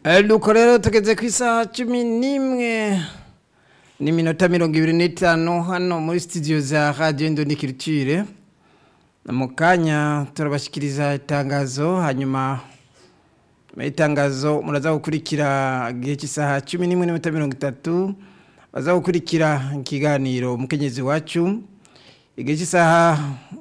nuko rero tugeze ku isaha cumi n'imwe n'iminota mirongo ibiri n'itanu hano muri sitidiyo za radiyo indonikiritire mu kanya turabashyikiriza itangazo hanyuma itangazo muraza gukurikira igihe cy'isaha cumi n'imwe n'iminota mirongo itatu baza gukurikira ikiganiro umukenyezi wacu igihe cy'isaha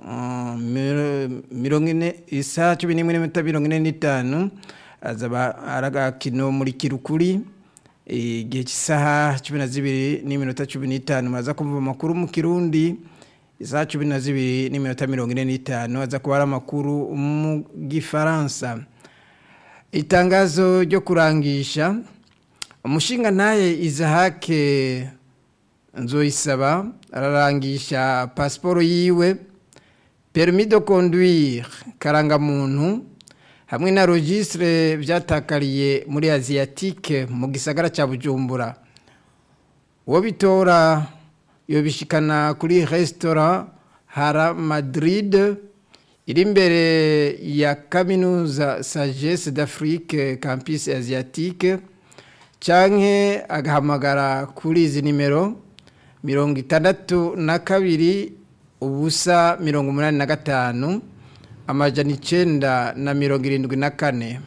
mirongo ine isaha cumi n'imwe n'iminota mirongo ine n'itanu azaba ari agakino muri kirukuri igihe cy'isaha cumi na zibiri n'iminota cumi n'itanu muraza kumva amakuru mu kirundi isaha cumi na zibiri n'iminota mirongo ine n'itanu aza kuba ari amakuru mu gifaransa itangazo ryo kurangisha umushinga ntaye izahake nzoyisaba ararangisha pasiporo yiwe permis de conduire karangamuntu hamwe na registre byatakariye muri asiatique mu gisagara cya bujumbura uwo bitora yobishikana kuri restaurant hara madrid iri imbere ya kaminuza sagesse d'afrique campus asiatique canke agahamagara kuri izi nimero mirongo itandatu na kabiri ubusa mirongo umunani na gatanu amajana icenda na mirongo irindwi na kane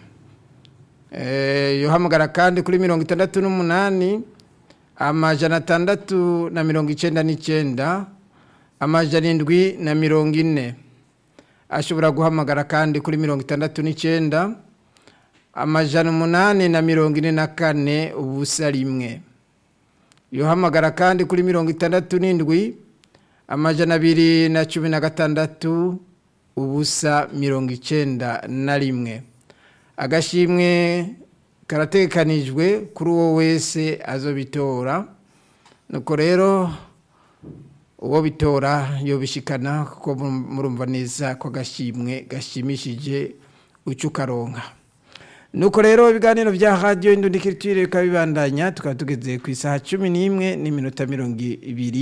yohamagara kandi kuri mirongo itandatu n'umunani amajana atandatu na mirongo icenda n'icenda amajana indwi na mirongo ine ashobora guhamagara kandi kuri mirongo itandatu n'icenda amajana umunani na mirongo ine na kane ubusa rimwe yohamagara kandi kuri mirongo itandatu n'indwi amajana abiri na cumi na gatandatu ubusa mirongo icenda na rimwe agashimwe karatekanijwe kuri uwo wese azobitora nuko rero uwo bitora yobishikana kuko murumva neza ko agashimwe gashimishije uca ukaronka nuko rero ibiganiro bya radiyo indundikirituire bikaba bibandanya tukaba tugeze ku isaha cumi n'imwe n'iminota mirongo ibiri